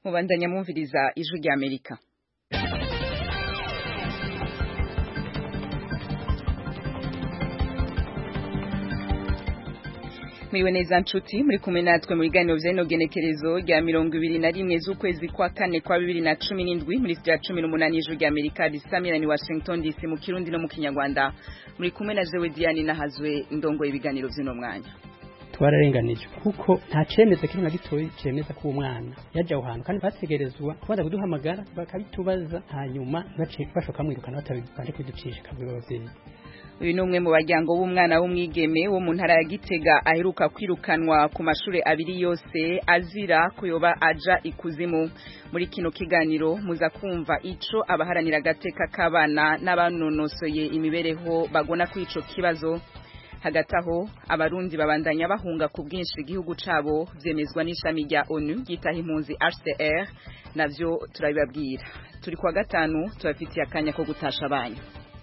mubandanya mwumviriza ijwi rya amerika mwiwe neza nshuti muri kumwe natwe mu biganiro vy'ino genekerezo rya mirongo ibiri na rimwe z'ukwezi kwa kane kwa bibiri na cumi n'indwi muri sitira cumi n'umunani ijwi rya amerika risamirani washington dc mu kirundi no mu kinyarwanda muri kumwe na jewe diane nahazwe ndongoye ibiganiro vy'uno mwanya twararenganijwe kuko nta cemeza kiri na gitoyi cemeza ko umwana yaje aho hantu kandi bategerezwa kubanza kuduhamagara bakabitubaza hanyuma bace bashoka mwirukana batabanje kuducisha kabiri abavyeyi uyu ni umwe mu baryango b'umwana w'umwigeme wo mu ntara ya gitega aheruka kwirukanwa ku mashuri abiri yose azira kuyoba aja ikuzimu muri kino kiganiro muza kumva ico abaharanira agateka k'abana n'abanonosoye imibereho bagona kuri ico kibazo hagati aho abarundi babandanya bahunga ku bwinshi igihugu cabo vyemezwa n'ishami rya onu ryitaho impunzi HCR navyo turabibabwira turi kwa gatanu tubafitiye akanya ko gutasha abanyu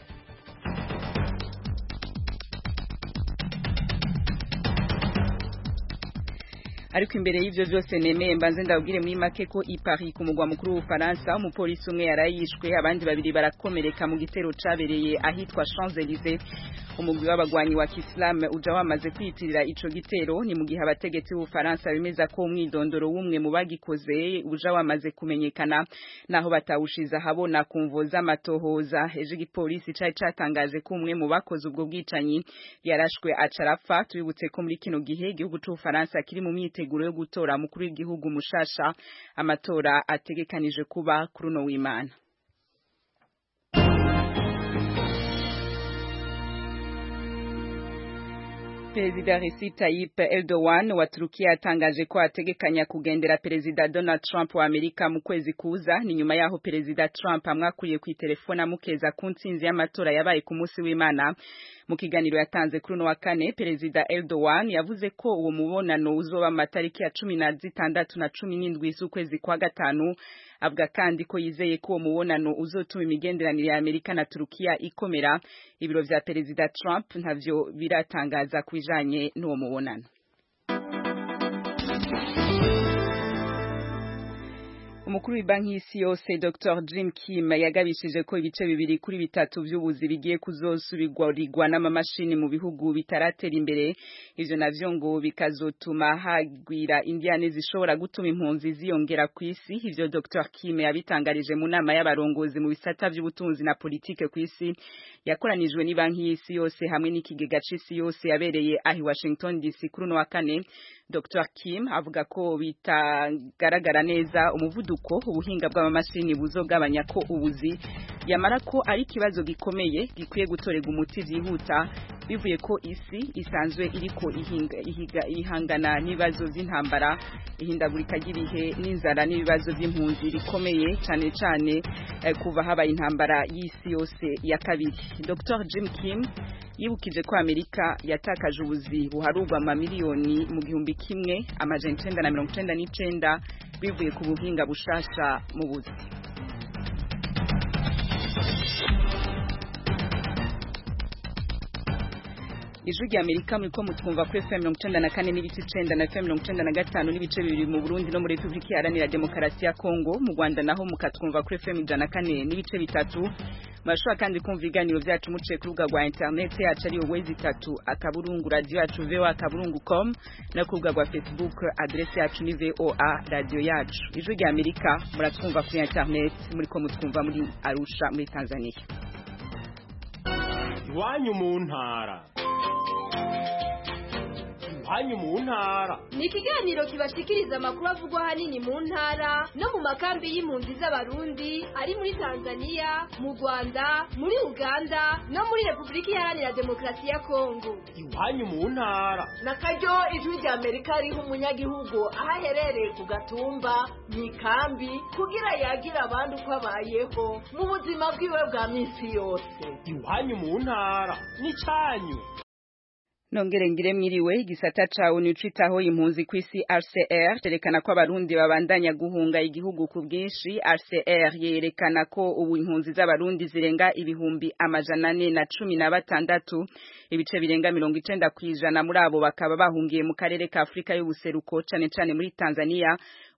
ariko imbere y'ivyo vyose nemeye mbanze ndabwire muri make ko i Paris ku mugwa mukuru w'Ufaransa umupolisi umwe yarayishwe abandi babiri barakomereka mu gitero cabereye ahitwa Champs-Élysées umugwi w'abagwanyi wa Kiislamu uja wamaze kwiyitirira ico gitero ni mu gihe abategetsi b'Ufaransa bemeza ko umwidondoro w'umwe mu bagikoze uja wamaze kumenyekana naho batawushiza habona kumvo z'amatohoza ejo igipolisi cari catangaje ko umwe mu bakoze ubwo bwicanyi yarashwe acarapfa tubibutse ko muri kino gihe igihugu c'Ufaransa kiri mu myiteguro yo gutora mukuru w'igihugu mushasha amatora ategekanije kuba kuri uno w'Imana Perezida Recep Tayyip Erdogan wa Turukiya yatangaje ko ategekanya kugendera Perezida Donald Trump wa Amerika mu kwezi kuza ni nyuma yaho Perezida Trump amwakuriye ku telefone amukeza ku ntsinzi y'amatora yabaye ku munsi w'Imana mu kiganiro yatanze kuri uno wa kane Perezida Erdogan yavuze ko uwo mubonano uzoba amatariki ya cumi na zitandatu na cumi n'indwi z'ukwezi kwa gatanu avuga kandi ko yizeye ko uwo mubonano uzotuma imigenderanire ya Amerika na Turukiya ikomera ibiro vya Perezida Trump ntavyo biratangaza kubijanye n'uwo mubonano umukuru w'ibanki y'isi yose Dr Jim Kim yagabishije ko ibice bibiri kuri bitatu vy'ubuzi bigiye kuzosubirwa n'amamashini mu bihugu bitaratera imbere ivyo navyo ngo bikazotuma hagwira indiane zishobora gutuma impunzi ziyongera ku isi ivyo Dr Kim yabitangarije mu nama y'abarongozi mu bisata vy'ubutunzi na politike ku isi yakoranijwe n'ibanki y'isi yose hamwe n'ikigega c'isi yose yabereye ahi Washington DC kuri uno wa kane Dr Kim avuga ko bitagaragara neza umuvuduko ubuhinga bw'amamashini buzogabanya ko ubuzi yamara ko ari ikibazo gikomeye gikwiye gutorerwa umuti vyihuta bivuye ko isi isanzwe iriko ihinga, ihiga, ihangana n'ibibazo vy'intambara ihindagurika ry'ibihe n'inzara n'ibibazo vy'impunzi bikomeye cane cane eh, kuva habaye intambara y'isi yose ya kabiri Dr Jim Kim yibukije ko Amerika yatakaje ubuzi buharurwa amamiliyoni mu gihumbi kimwe amajana icenda na mirongo icenda n'icenda bivuye ku buhinga bushasha mu buzi ijwi rya amerika muriko mutwumva kuri fm mirongo icenda na kane n'ibice icenda na fm mirongo icenda na gatanu n'ibice bibiri mu burundi no muri repubulika iharanira demokarasi ya kongo mu rwanda naho mukatwumva kuri fm ijana na kane n'ibice bitatu murashobora kandi kumva ibiganiro vyacu muciye ku rubuga rwa interineti yacu ariyo wezi itatu akaburungu radiyo yacu voa akaburungu com no ku rubuga rwa facebook adresi yacu ni voa radiyo yacu ijwi rya amerika muratwumva kuri interineti muriko mutwumva muri arusha muri tanzania iwanyu mu ntara iwanyu mu ntara ni ikiganiro kibashikiriza amakuru avugwa ahanini mu ntara no mu makambi y'impunzi z'abarundi ari muri tanzania mu rwanda muri uganda no muri repubulika iharanira demokarasi ya kongo iwanyu mu ntara na karyo ijwi rya amerika riha umunyagihugu aho aherereye ku gatumba mu ikambi kugira yagira abandi uko abayeho mu buzima bwiwe bwa minsi yose iwanyu mu ntara n'icanyu nongere ngire mwiriwe igisata cawe nicitaho impunzi kw'isi RCR cerekana ko abarundi babandanya guhunga igihugu ku bwinshi RCR yerekana ko ubu impunzi z'abarundi zirenga ibihumbi amajana ane na cumi na batandatu ibice birenga mirongo icenda kw'ijana muri abo bakaba bahungiye mu karere ka Afrika y'ubuseruko cane cane muri Tanzania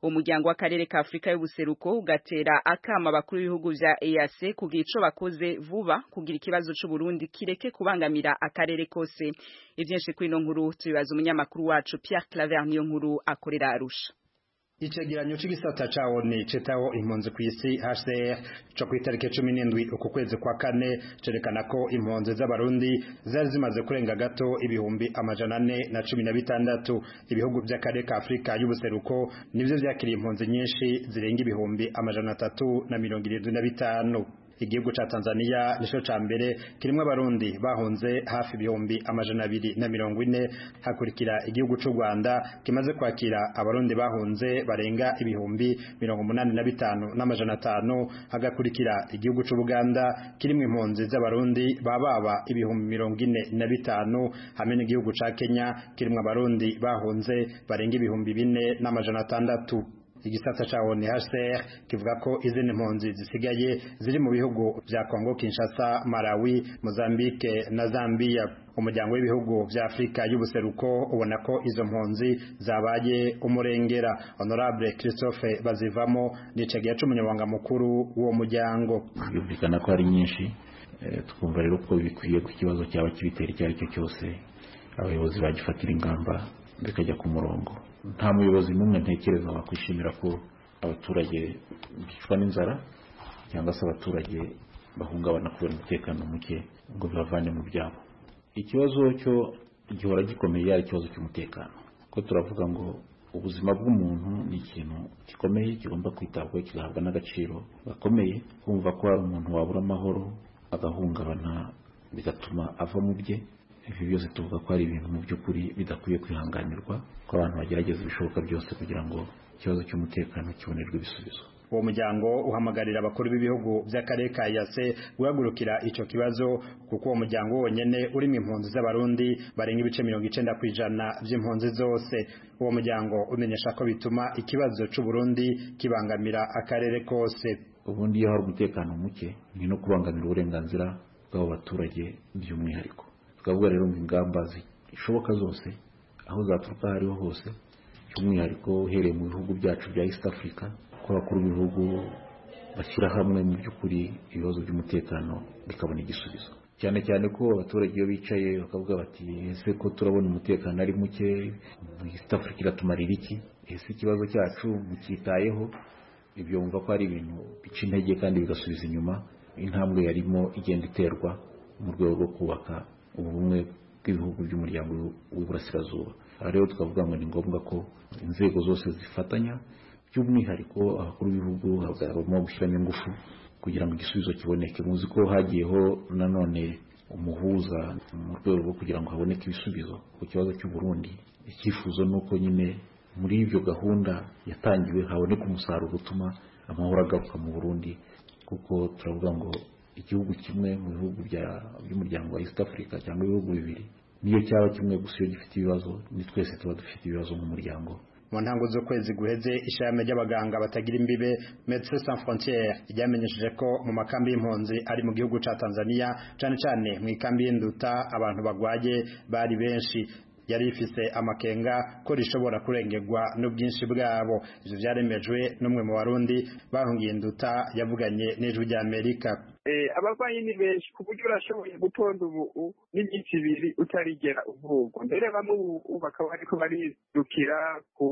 umuryango w'akarere ka Afrika y'ubuseruko ugatera akama abakuru b'ibihugu vya EAC kugira ico bakoze vuba kugira ikibazo c'u Burundi kireke kubangamira akarere kose ivyinshi kuri ino nkuru tubibaza umunyamakuru wacu Pierre Claver niyo nkuru akorera Arusha Icegeranyo c'igisata ca ONU citaho impunzi kw'isi HCR co kw'itariki cumi n'indwi uku kwezi kwa kane cerekana ko impunzi z'abarundi zari zimaze kurenga gato ibihumbi amajana ane na cumi na bitandatu ibihugu vy'akarere ka Afrika y'ubuseruko nivyo vyakiriye impunzi nyinshi zirenga ibihumbi amajana atatu na mirongo irindwi na bitanu igihugu ca Tanzania nico ca mbere kirimwo abarundi bahunze hafi ibihumbi amajana abiri na mirongo ine hakurikira igihugu c'u Rwanda kimaze kwakira abarundi bahunze barenga ibihumbi mirongo umunani na bitanu n'amajana atanu hagakurikira igihugu c'u Buganda kirimwo impunzi z'abarundi bababa ibihumbi mirongo ine na bitanu hamwe n'igihugu ca Kenya kirimwo abarundi bahunze barenga ibihumbi bine n'amajana atandatu igisata cha ONHCR kivuga ko izindi mpunzi zisigaye ziri mu bihugu vya Kongo Kinshasa, Malawi, Mozambique na Zambia. Umuryango w'ibihugu vya Afrika y'ubuseruko ubona ko izo mpunzi zabaye umurengera. Honorable Christophe Bazivamo nicegiye c'umunyamabanga mukuru w'uwo muryango. Byumvikana ko ari nyinshi twumva rero ko bikwiye ku kibazo cyaba kibitera icyo ari cyo cyose abayobozi bagifatira ingamba bikajya ku murongo nta muyobozi n'umwe ntekereza wakwishimira ko abaturage bicwa n'inzara cyangwa se abaturage bahungabana kubera umutekano muke ngo bibavane mu byabo ikibazo cyo gihora gikomeye ari ikibazo cy'umutekano ko turavuga ngo ubuzima bw'umuntu ni ikintu gikomeye kigomba kwitabwaho kigahabwa n'agaciro gakomeye kumva ko hari umuntu wabura amahoro agahungabana bigatuma ava mu bye ibi byose tuvuga ko ari ibintu mu by'ukuri bidakwiye kwihanganirwa ko abantu bagerageza ibishoboka byose kugira ngo ikibazo cy'umutekano kibonerwe ibisubizo uwo muryango uhamagarira abakuru b'ibihugu by'akarere ka yase guhagurukira ico kibazo kuko uwo muryango wonyene urimo impunzi z'abarundi barenga ibice mirongo icenda kw'ijana vy'impunzi zose uwo muryango umenyesha ko bituma ikibazo c'uburundi kibangamira akarere kose ubundi iyo hari umutekano muke ni no kubangamira uburenganzira bw'abo baturage by'umwihariko tukavuga rero ngo ingamba zishoboka zose aho zaturuka aho ariho hose by'umwihariko uhereye mu bihugu byacu bya east africa ko abakuru b'ibihugu bashyira hamwe mu by'ukuri ibibazo by'umutekano bikabona igisubizo cyane cyane ko abaturage iyo bicaye bakavuga bati ese ko turabona umutekano ari muke east africa iratumarira iki ese ikibazo cyacu mukitayeho ibyo wumva ko ari ibintu bica intege kandi bigasubiza inyuma intambwe yarimo igenda iterwa mu rwego rwo kubaka ubumwe bw'ibihugu by'umuryango w'iburasirazuba aha rero tukavuga ngo ni ngombwa ko inzego zose zifatanya by'umwihariko abakuru b'ibihugu bagomba gushyiramo ingufu kugira ngo igisubizo kiboneke muzi ko hagiyeho nanone umuhuza mu rwego rwo kugira ngo haboneke ibisubizo ku kibazo cy'u Burundi icyifuzo ni uko nyine muri ibyo gahunda yatangiwe haboneka umusaruro utuma amahoro agaruka mu Burundi kuko turavuga ngo igihugu kimwe mu bihugu by'umuryango wa East Africa cyangwa ibihugu bibiri niyo cyaba kimwe gusa iyo gifite ibibazo ni twese tuba dufite ibibazo nk'umuryango mu ntango z'ukwezi guheze ishami ry'abaganga batagira imbibe Médecins Sans Frontières ryamenyesheje ko mu makambi y'impunzi ari mu gihugu ca Tanzania cane cane mu ikambi y'induta abantu bagwaye bari benshi yari ifise amakenga ko rishobora kurengerwa n'ubwinshi bwabo ivyo vyaremejwe n'umwe mu barundi bahungiye induta yavuganye n'ijwi rya Amerika abarwayi ni benshi ku buryo urashoboye gutonda ubu n'iminsi ibiri utarigera uvurwa mbere bamwe ubu bakaba bariko baridukira ku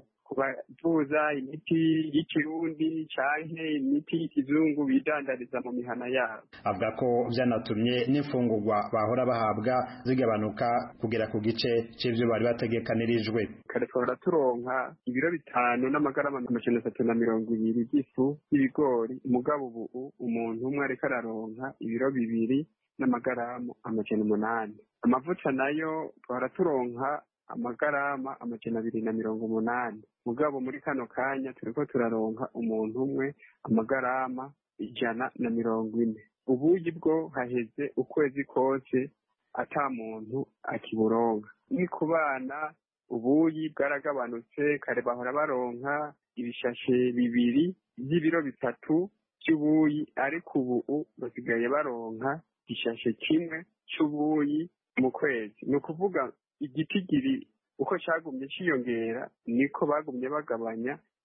kubavuza imiti y'ikirundi canke imiti y'ikizungu bidandariza mu mihana yabo avuga ko vyanatumye n'imfungurwa bahora bahabwa zigabanuka kugera ku gice c'ivyo bari bategekanirijwe kare twahora turonka ibiro bitanu n'amagarama amajana atatu na mirongo ibiri by'ifu y'ibigori umugabo ubu umuntu umwe ariko araronka ibiro bibiri n'amagaramu amajana umunani amavuta nayo twahora turonka amagarama amajana abiri na mirongo umunani mugabo muri kano kanya turiko turaronka umuntu umwe amagarama ijana na mirongo ine ubuyi bwo haheze ukwezi kose ata muntu akiburonka ni ku bana ubuyi bwaragabanutse kare bahora baronka ibishashe bibiri by'ibiro bitatu by'ubuyi ariko ubu basigaye baronka igishashe kimwe cy'ubuyi mu kwezi ni ukuvuga igitigiri uko cyagumye cyiyongera niko bagumye bagabanya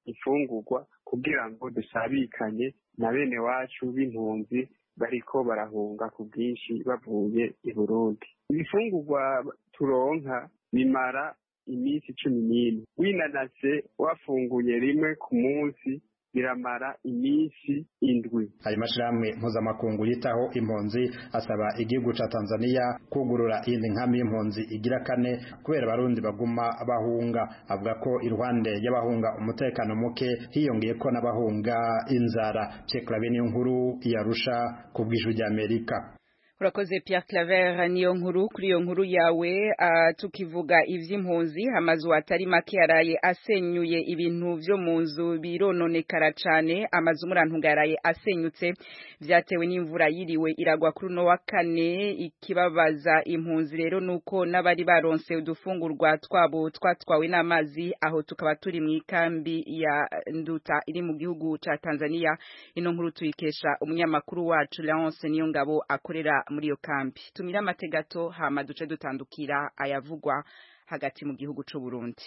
imfungurwa kugira ngo dusabikanye na bene wacu b'impunzi bariko barahunga ku bwinshi bavuye i burundi ibifungurwa turonka bimara iminsi cumi n'ine winanase wafunguye rimwe ku munsi biramara iminsi indwi ayo mashirahamwe mpuzamakungu yitaho impunzi asaba igihugu ca tanzania kugurura iyindi nkambi y'impunzi igira kane kubera abarundi baguma bahunga avuga ko iruhande y'abahunga umutekano muke hiyongeye ko n'abahunga inzara cekurabe niyo nkuru yarusha ku bw'ijwi ry'amerika urakoze Pierre Claver niyo nkuru kuri iyo nkuru yawe uh, tukivuga ivy'impunzi amazu atari make yaraye asenyuye ibintu vyo mu nzu birononekara cane amazu murantunga yaraye asenyutse vyatewe n'imvura yiriwe iragwa kuri no wa kane ikibabaza impunzi rero nuko n'abari baronse udufungurwa twabo twatwawe n'amazi aho tukaba turi mu ikambi ya Nduta iri mu gihugu ca Tanzania ino nkuru tuyikesha umunyamakuru wacu Leonce niyo ngabo akorera muri iyo kambi tumira amategato hama duce dutandukira ayavugwa hagati mu gihugu c'u Burundi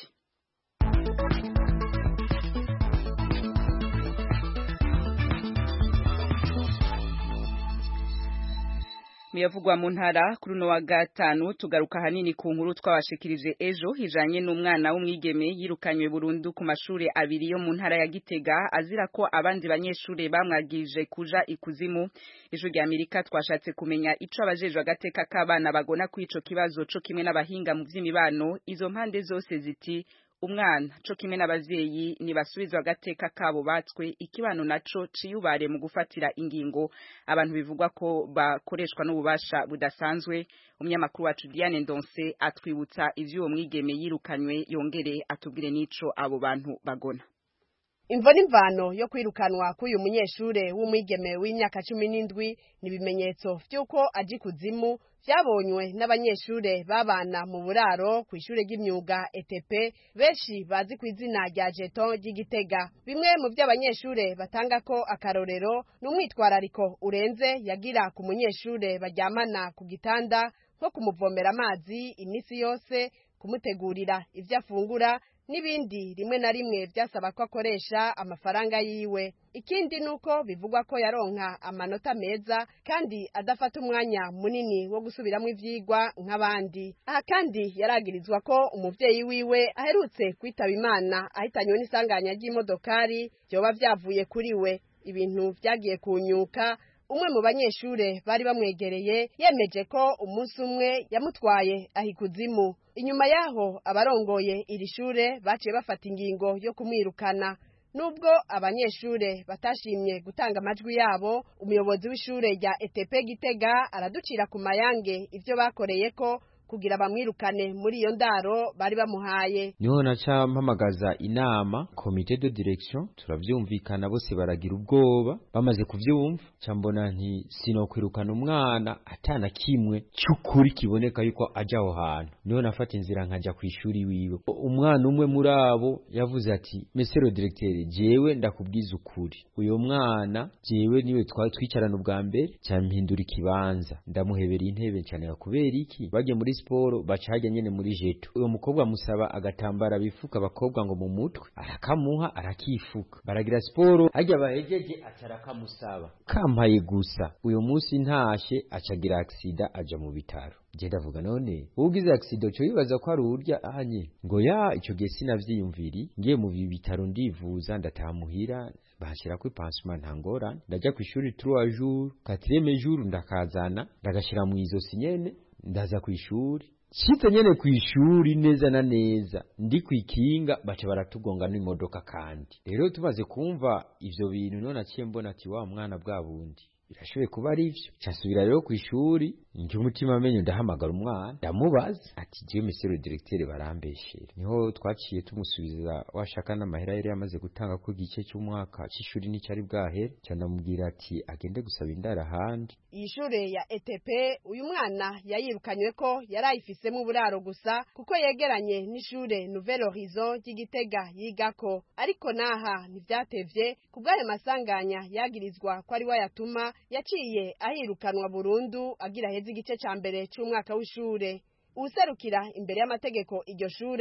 muyavugwa mu ntara kuri uno wa gatanu tugaruka hanini ku nkuru twabashikirije ejo hijanye n'umwana w'umwigeme yirukanywe burundu ku mashuri abiri yo mu ntara ya Gitega azira ko abandi banyeshure bamwagije kuja ikuzimu ijwi rya Amerika twashatse kumenya ico abajejwe agateka k'abana bagona ku ico kibazo co kimwe n'abahinga mu vy'imibano izo mpande zose ziti umwana co kimwe n'abavyeyi nibasubizwa agateka kabo batswe ikibano naco ciyubare mu gufatira ingingo abantu bivugwa ko bakoreshwa n'ububasha budasanzwe umunyamakuru wacu Diane Ndonse atwibutsa ivy'uwo mwigeme yirukanywe yongere atubwire n'ico abo bantu bagona imvo n'imvano yo kwirukanwa k'uyu munyeshure w'umwigeme w'imyaka cumi n'indwi ni ibimenyetso vy'uko aji kuzimu vyabonywe n'abanyeshure babana mu buraro ku ishure ry'imyuga ETP benshi bazi ku izina rya jeton ry'igitega bimwe mu vy'abanyeshure batanga ko akarorero ni umwitwarariko urenze yagira ku munyeshure baryamana ku gitanda nko kumuvomera amazi imisi yose kumutegurira ivyo afungura n'ibindi rimwe na rimwe byasaba ko akoresha amafaranga yiwe ikindi nuko bivugwa ko yaronka amanota meza kandi adafata umwanya munini wo gusubiramo ivyigwa nk'abandi aha kandi yaragirizwa ko umuvyeyi wiwe aherutse kwitaba imana ahitanywe n'isanganya ry'imodokari vyoba vyavuye kuri we ibintu vyagiye kunyuka umwe mu banyeshure bari bamwegereye yemeje ko umunsi umwe yamutwaye ahikuzimu inyuma yaho abarongoye iri shure baciye bafata ingingo yo kumwirukana nubwo abanyeshure batashimye gutanga amajwi yabo umuyobozi w'ishure rya ETP Gitega araducira ku mayange ivyo bakoreye ko kugira bamwirukane muri iyo ndaro bari bamuhaye niho naca mpamagaza inama komite de direction turavyumvikana bose baragira ubwoba bamaze kuvyumva cambona nti sinokwirukana umwana atana kimwe cy'ukuri kiboneka yuko aja aho hantu niho nafata inzira nkaja ku ishuri wiwe umwana umwe muri abo yavuze ati mesero directeur jewe ndakubwiza ukuri uyo mwana jewe niwe twari twicarana ubwa mbere cyampindura ikibanza ndamuhebera intebe cyane kubera iki bagiye muri siporo baca hajya nyene muri jeto uwo mukobwa musaba agatambara bifuka abakobwa ngo mu mutwe arakamuha arakifuka baragira siporo hajya bahejeje aca arakamusaba kampaye gusa uyu munsi ntashe acagira aksida aja mu bitaro je ndavuga none ugize accident cyo yibaza ko ari urya anye ngo ya ico gihe sinavyiyumviri ngiye mu bitaro ndivuza ndatamuhira bahashira kuri pansement ntangora ndaja ku ishuri 3 jours 4e jour ndakazana ndagashira mu izosi nyene ndaza ku ishuri shitse nyene ku ishuri neza na neza ndi kwikinga baca baratugonga n'imodoka kandi rero tumaze kumva ivyo bintu none aciye mbona ati wa mwana bwa bundi birashoboye kuba ari ivyo casubira rero ku ishuri nje umutima amenyo ndahamagara umwana ndamubaza ati jewe monsieur directeur barambeshera niho twaciye tumusubiza washaka n'amahera yari yamaze gutanga ko igice cy'umwaka c'ishuri n'icari bwahere cyanamubwira ati agende gusaba indara ahandi iyi shure ya ETP uyu mwana yayirukanywe ko yari ayifisemo uburaro gusa kuko yegeranye n'ishure Nouvelle Horizon ry'Igitega yigako ariko naha ntivyatevye kubw'ayo masanganya yagirizwa ko ari we yatuma yaciye ahirukanwa burundu agira heza igice ca mbere c'umwaka w'ishure uwuserukira imbere y'amategeko iryo shure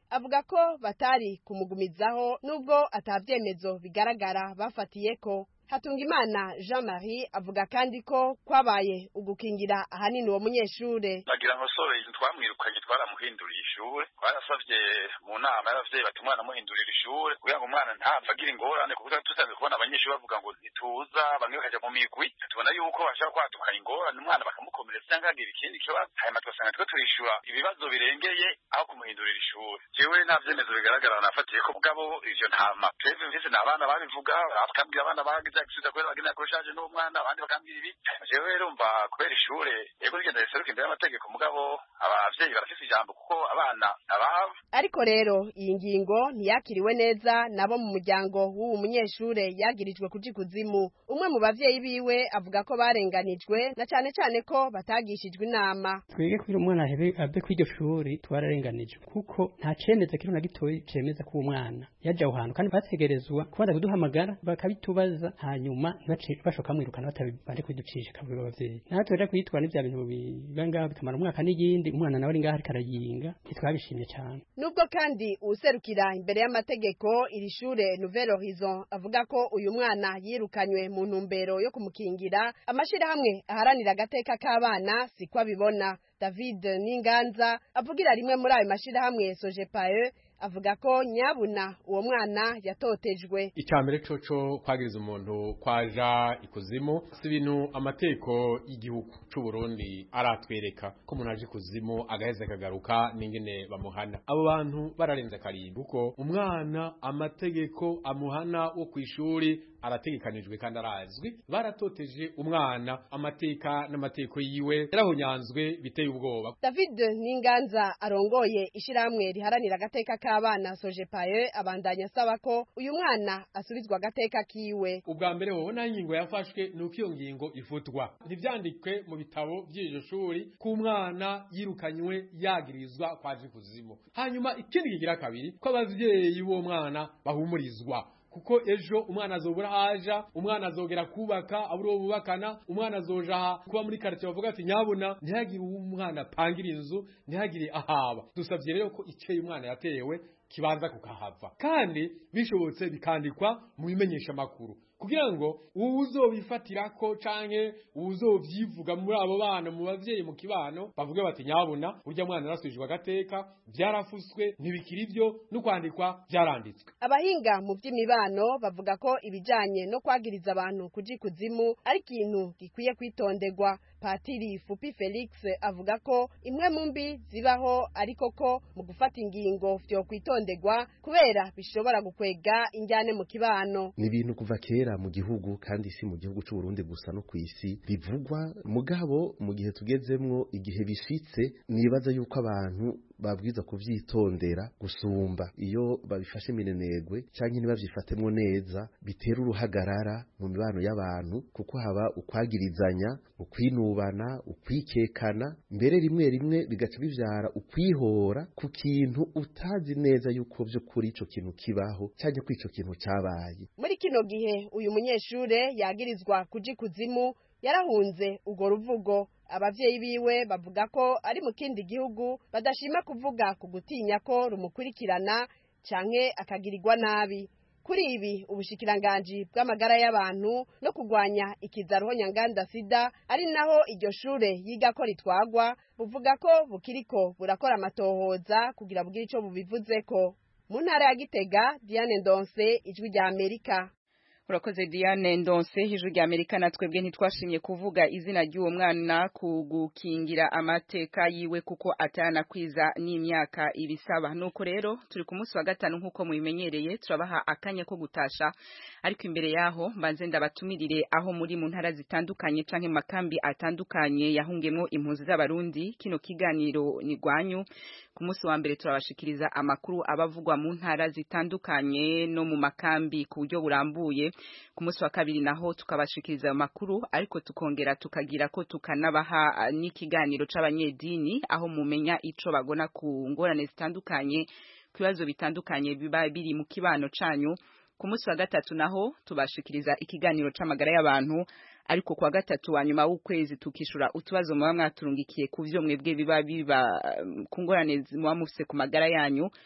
avuga ko batari kumugumizaho nubwo atavyemezo bigaragara bafatiyeko Hatungimana Jean Marie avuga kandi ko kwabaye ugukingira ahanini uwo munyeshure bagira ngo sore twamwirukanye twaramuhinduriye ishure twarasavye mu nama y'abavyeyi bati umwana muhindurira ishure kugira ngo umwana ntapfa agira ingorane kuko tusanzwe kubona abanyeshuri bavuga ngo ntituza bamwe bakaja mu migwi tubona yuko bashobora kwadukana ingorane umwana bakamukomeretsa cyangwa agira ikindi kibazo hanyuma tugasanga twe turishura ibibazo birengeye aho kumuhindurira ishure jewe nta vyemezo bigaragara nafatiye ko mugabo ivyo nta mapreve mvise ni abana babivuga bakambwira abana bagize accident kubera bagenda kurushaje n'umwana abandi bakambwira ibi jewe rero mva kubera ishure yego rigenda riseruka imbere y'amategeko mugabo abavyeyi barafise ijambo kuko abana ababo ariko rero iyi ngingo ntiyakiriwe neza nabo mu muryango w'uwo munyeshure yagirijwe kuja ikuzimu umwe mu bavyeyi biwe avuga ko barenganijwe na cane cane ko batagishijwe inama twege kugira umwana ahebe abe kw'iryo shuri twararenganijwe kuko nta cemeza kiri na gitoyi cemeza ko uwo mwana yaje aho hantu kandi bategerezwa kubanza kuduhamagara bakabitubaza hanyuma ntibace bashoka mwirukana batabanje kuducisha kabwira abavyeyi natwe rero kwitwara n'ivya bintu biba ngaho bikamara umwaka n'iyindi umwana nawe ari ngaho ariko arayinga ntitwabishimye cyane nubwo kandi userukira imbere y'amategeko iri shure Nouvelle Horizon avuga ko uyu mwana yirukanywe mu ntumbero yo kumukingira amashirahamwe aharanira agateka k'abana siko abibona David Ninganza avugira rimwe muri ayo mashirahamwe Sojepae avuga ko nyabuna uwo mwana yatotejwe icambere coco kwagiriza umuntu kwaja ikuzimu si ibintu amateko y'igihugu c'u Burundi aratwereka ko umuntu aje ikuzimu agaheza akagaruka n'ingene bamuhana abo bantu bararenze karimbi kuko umwana amategeko amuhana wo kw'ishuri arategekanijwe kandi arazwi baratoteje umwana amateka n'amateko yiwe yarahonyanzwe biteye ubwoba David Ninganza arongoye ishiramwe riharanira agateka k'abana Sojepaye abandanya asaba ko uyu mwana asubizwa agateka kiwe ubwa mbere wowe nta ngingo yafashwe nuko iyo ngingo ifutwa ntivyandikwe mu bitabo by'iryo shuri ko umwana yirukanywe yagirizwa kwaje kuzimu hanyuma ikindi kigira kabiri ko abavyeyi b'uwo mwana bahumurizwa kuko ejo umwana azobura haja umwana azogera kubaka aburi uwo bubakana umwana azoja kuba muri quartier bavuga ati nyabuna ntihagire umwana apangira inzu ntihagire ahaba dusavye rero ko iceye umwana yatewe kibanza kukahava kandi bishobotse bikandikwa mu bimenyesha makuru kugira ngo uwuzobifatirako canke uwuzovyivuga muri abo bana mu bavyeyi mu kibano bavuge bati nyabuna urya mwana arasubijwe agateka vyarafuswe ntibikiri ivyo no kwandikwa vyaranditswe abahinga mu vy'imibano bavuga ko ibijanye no kwagiriza abantu kuja ikuzimu ari ikintu gikwiye kwitonderwa patiri fupi felix avuga ko imwe mu mbi zibaho ariko ko mu gufata ingingo vyo kwitonderwa kubera bishobora gukwega injyane mu kibano ni ibintu kuva kera mu gihugu kandi si mu gihugu c'u Burundi gusa no kw'isi bivugwa mugabo mu gihe tugezemwo igihe bishitse nibaza yuko abantu babwiza kuvyitondera gusumba iyo babifashe minenegwe canke ntibavyifatemwo neza bitera uruhagarara mu mibano y'abantu kuko haba ukwagirizanya ukwinubana ukwikekana mbere rimwe rimwe bigaca bivyara ukwihora ku kintu utazi neza yuko vy'ukuri ico kintu kibaho canke ko ico kintu cabaye muri kino gihe uyu munyeshure yagirizwa kuja ikuzimu yarahunze urwo ruvugo abavyeyi biwe bavuga ko ari mu kindi gihugu badashima kuvuga ku gutinya ko rumukurikirana canke akagirirwa nabi kuri ibi ubushikiranganji bw'amagara y'abantu no kurwanya ikizaruho nyanganda sida ari naho iryo shure yiga ko ritwagwa buvuga ko bukiriko burakora amatohoza kugira bugire ico bubivuzeko mu ntara ya gitega diane ndonse ijwi rya amerika urakoze Diane Ndonse hejuru rya Amerika natwebwe ntitwashimye kuvuga izina ry'uwo mwana ku gukingira amateka yiwe kuko atana kwiza n'imyaka ibisaba nuko rero turi ku munsi wa gatanu nk'uko mubimenyereye turabaha akanya ko gutasha ariko imbere yaho mbanze ndabatumirire aho muri mu ntara zitandukanye canke mu makambi atandukanye yahungemwo impunzi z'abarundi kino kiganiro ni gwanyu ku munsi wa mbere turabashikiriza amakuru abavugwa mu ntara zitandukanye no mu makambi ku buryo burambuye ku munsi wa kabiri naho tukabashikiriza ayo makuru ariko tukongera tukagira ko tukanabaha n'ikiganiro c'abanyedini aho mumenya ico bagona ku ngorane zitandukanye ku bibazo bitandukanye biba biri mu kibano canyu ku munsi wa gatatu naho tubashikiriza ikiganiro c'amagara y'abantu ariko kwa gatatu wa nyuma w'ukwezi tukishura utubazo muba mwaturungikiye ku vyo mwebwe biba biba ku ngorane muba mufise ku magara yanyu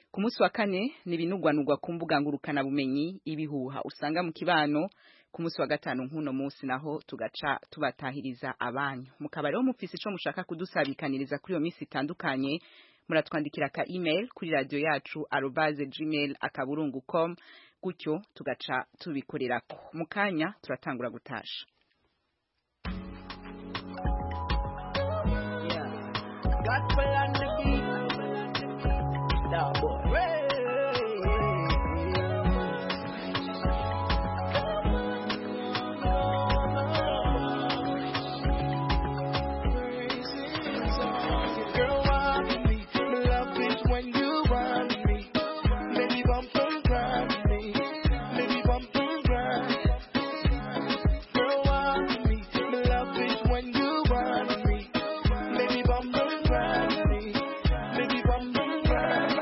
ku munsi wa kane ni ibinugwanugwa ku mbuga ngurukana bumenyi ibihuha usanga mu kibano ku munsi wa gatanu nk'uno munsi naho tugaca tubatahiriza abanyu mukaba rero mufise ico mushaka kudusabikaniriza kuri iyo minsi itandukanye muratwandikira ka email kuri radio yacu arobase gmail akaburungu com gutyo tugaca tubikorerako mu kanya turatangura gutasha Gospel on the beat. Nah, boy. Girl, want me. My love is when you want me. Baby, bump and grind me. Baby, bump and grind. Girl, want me. My love is when you want me. Baby, bump and grind me. Baby, bump and grind.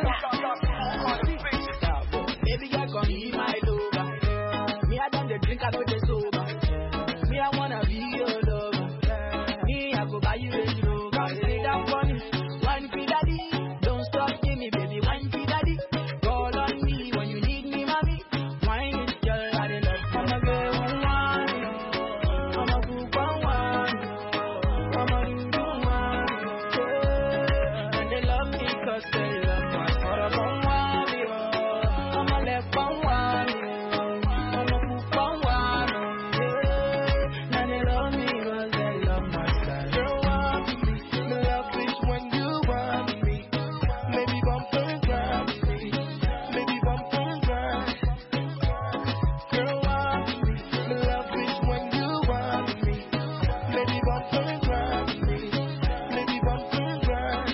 Baby, I gon' be my lover. Me, I done the drink, I know the sober. Me, I wanna be your lover. Me, I go buy you a rover. Sit down for me, wine for daddy. Don't stop, give me, baby, wine for daddy. Call on me when you need me, mommy. Wine is girl, I dey love. I'm a girl, one one. I'm a good one one. I'm a new one. Yeah. And they love me 'cause they love my heart. I'm a one, yeah. I'm a left one one. I'm a good one one. Yeah. And they love me 'cause they love my style. Girl, want me. My love is when you want me. Baby, bump and grind me. Baby, bump and grind. Girl, want me. My love is when you want me. Baby, bump and grind me. Baby, bump and grind.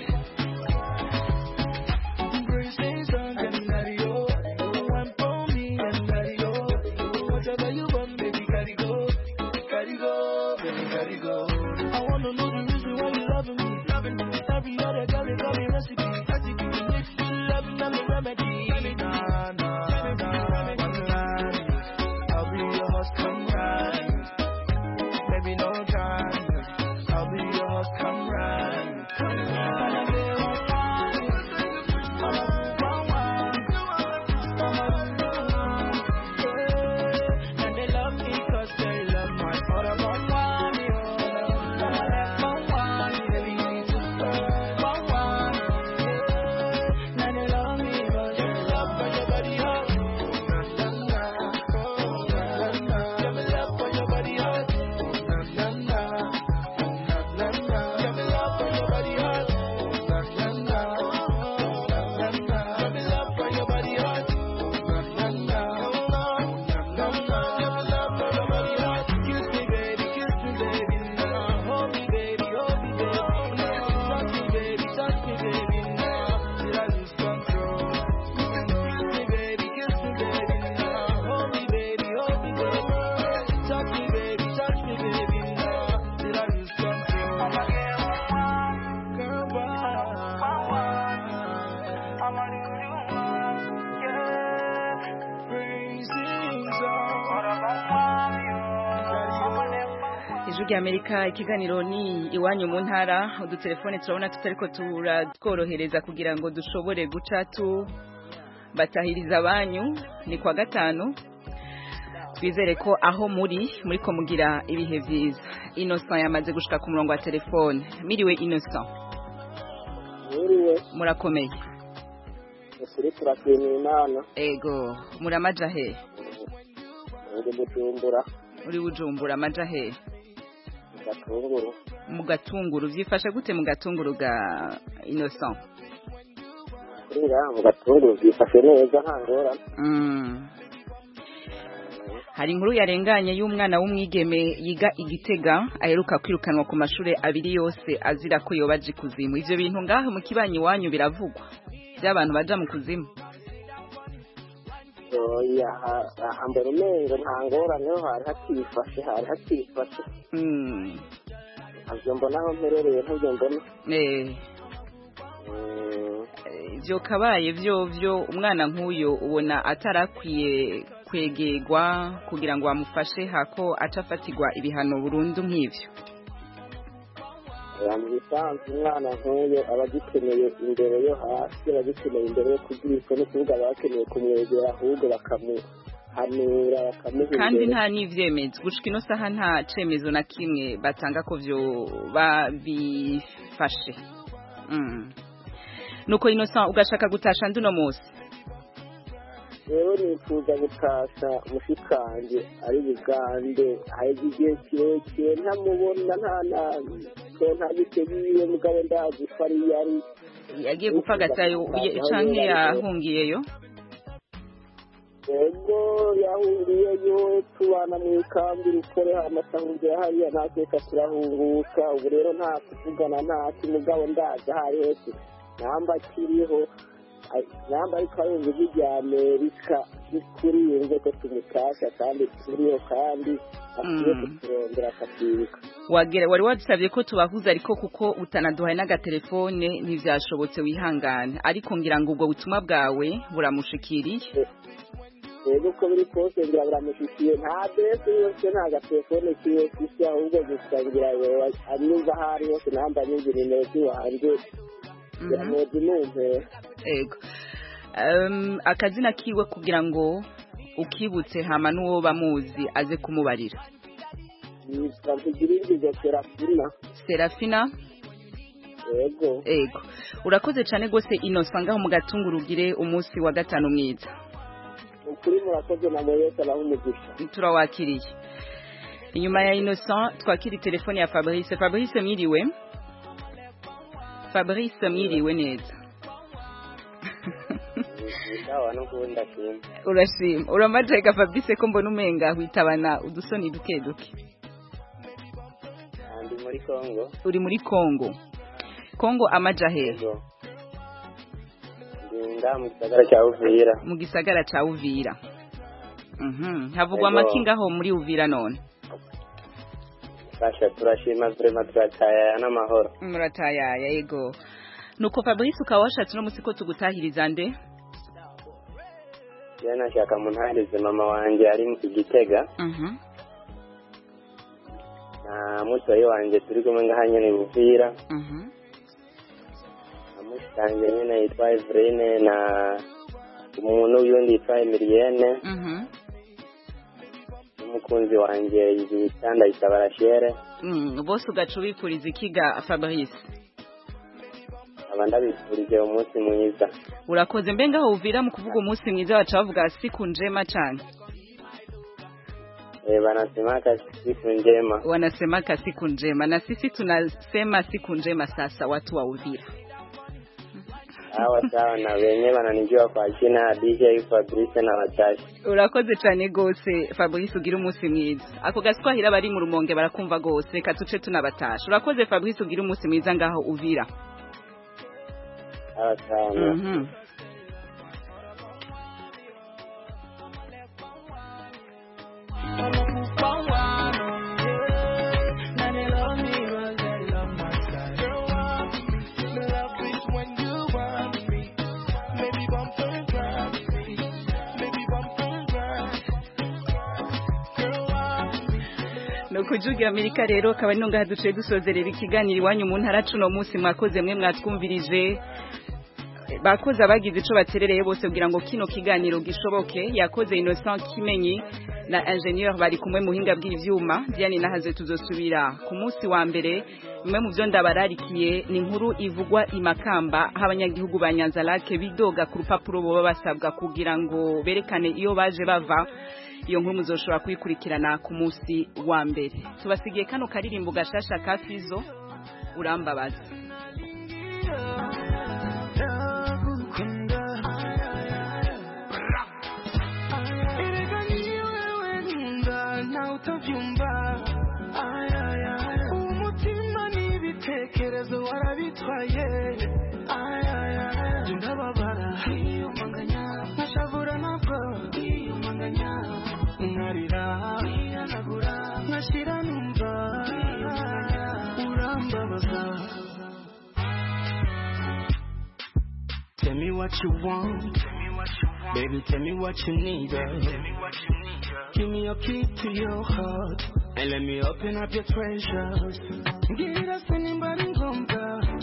Embracing sun and daddy oh, one for me and daddy oh. Whatever you want, baby, gotta go, gotta go, baby, gotta go. I wanna know the reason why you loving me, loving me. Every other girl is got me recipe, recipe. If you love me, I'm a remedy. Nah, nah, nah, one line. I'll be your horse, come ride. Baby, no time. I'll be your horse, come ride. Come ride. And they love me 'cause they love my heart. I'm on one, yo. I'm on one, baby. I'm on one, yeah. And they love me 'cause they love for your body hot. Na, na, na. Oh, na, na, na. Yeah, me love for your body hot. Na, na, na. Na, na, na. Yeah, me love for your body hot. Na, na, na. Na, na, na. Yeah, me love for your body hot. Na, na, na. ijwi rya amerika ikiganiro ni iwanyu mu ntara udutelefone turabona tutariko turatworohereza kugira ngo dushobore guca tu batahiriza abanyu ni kwa gatanu twizere ko aho muri muri ko mugira ibihe byiza innocent yamaze gushika ku murongo wa telefone miriwe innocent Mwiriwe, murakomeye ukuri turashimira Imana, ego muramaja he uri Bujumbura, uri bujumbura amaja he Gatunguru. mu gatunguru vyifashe gute mu gatunguru ga innocent Kuri ngaha mu Gatunguru byifashe neza nta ngorane. Mm. hari inkuru yarenganye y'umwana w'umwigeme yiga igitega aheruka kwirukanwa ku mashuri abiri yose azira ko yoba aje kuzimu ivyo bintu ngaho mu kibanyi wanyu biravugwa by'abantu baja mu kuzimu Oya, ha- aha mbere umengo nta ngorane ho hari hatifashe, hari hatifashe. Mm. Ntabyo mbona aho mperereye ntabyo mbona. Eh. ivyo kabaye vyo vyo umwana nk'uyo ubona atarakwiye kwegerwa kugira ngo bamufashe hako acafatirwa ibihano burundu nk'ivyo oya mu bisanzwe umwana nk'uyo aba agikeneye imbere yo hasi aba agikeneye imbere yo kugirishwa no kuvuga aba bakeneye kumwegera ahubwo bakamuhanura bakamuha kandi imbere. nta n'ivyemezo gushika ino saha nta cemezo na kimwe batanga ko vyo babifashe Mm. nuko innocent ugashaka gutasha nduno musi rero nifuza gutasha mushikanje ari bugande haheze igihe kirekire ntamubona nta nabi so nta biteguye mugabo ndazi ko ari yari yagiye gupfagatayo canke yahungiyeyo ego yahungiyeyo tubana mu ikambi rukore amasahungira hariya nateka turahunguka ubu rero nta kuvugana ntaki mugabo ndazi aho ari hose namba akiriho ai- namba ariko arumva ijwi rya amerika kuri yumve ko tumutasha kandi turiho kandi akwiye Mm. kuturondera akatwibuka wagera wari wadusabye ko tubahuza ariko kuko utanaduhaye n'agatelefone ntivyashobotse wihangane ariko ngira ngo ubwo butumwa bwawe buramushikiriye rero uko biri kose ngira biramushikiye nta adresse yose nta gatelefone kiwe kisi ahubwo gusa ngira yoba anyumva aho ari hose namba anyumva nimero ziwanje ngira muzi numpera ego um, akazina kiwe kugira ngo ukibutse hama n'uwo bamuzi aze kumubarira yitwa ntigiringizo serafina serafina yego ego urakoze cyane rwose innocent ngaho mu gatunguru ugire umunsi wa gatanu mwiza ukuri murakoze na mwese abaho umugisha turawakiriye inyuma ya innocent twakiri telefone ya fabrice fabrice mwiriwe fabrice mwiriwe neza sawa n'ubundi ndashima urashima uramajega fabrice ko mbona umenga witabana udusoni duke duke ndi muri congo uri muri congo congo amaja hehe ndi nga mu gisagara cya uvira mu gisagara ca uvira Mhm, havugwa Ego. amakinga aho muri uvira none fasha turashima turema turataya n'amahoro muratayaya yego nuko fabrice ukaba washatse uno munsi ko tugutahiriza nde rero nashaka muntahirize mama wanjye ari mu gitega Mhm. na mutoyi wanjye turi kumwe ngaha nyene buvira Mhm. na mushitange nyene yitwa Eveline na umuntu yundi yitwa Emilienne Mhm. n'umukunzi wanjye yitwa Ndayisaba Rachel Mm, bose ugaca ubipfuriza ikiga fabrice aba ndabifurije umunsi mwiza urakoze mbe ngaho uvira mu kuvuga umunsi mwiza baca bavuga siku njema cane Eh, wanasemaka siku njema wanasemaka siku njema na sisi tunasema siku njema sasa watu wa uvira hawa sawa na wenye wananijua kwa jina DJ Fabrice na Watashi urakoze cyane rwose fabrice ugira umunsi mwiza ako gaswahili abari mu rumonge barakumva rwose reka tuce tunabatasha urakoze fabrice ugira umunsi mwiza ngaho uvira hawa sawa Mhm. ni ukujugira amerika rero akaba ari ngaha duciye dusozerera ikiganiro iwanyu mu ntara cuno munsi mwakoze mwe mwatwumvirije bakoze abagize ico baterereye bose kugira ngo kino kiganiro gishoboke yakoze Innocent Kimenyi na ingenieur bari kumwe muhinga bw'ivyuma Diane nahaze tuzosubira ku munsi wa mbere mwe mu byo ndabararikiye ni inkuru ivugwa imakamba aho abanyagihugu ba Nyanzarake bidoga ku rupapuro boba basabwa kugira ngo berekane iyo baje bava iyo nkuru muzoshobora kuyikurikirana ku munsi wa mbere tubasigiye kano karirimbo gashasha ka Fizo urambabaza umutima n'ibitekerezo warabitwaye ndababara nkashavura nabwo nkarira nkashira numva urambabaza Tell me what you want, baby. Tell me what you need. uh. Give me a key to your heart. And let me open up your treasures. Ngira sinimba ngombwa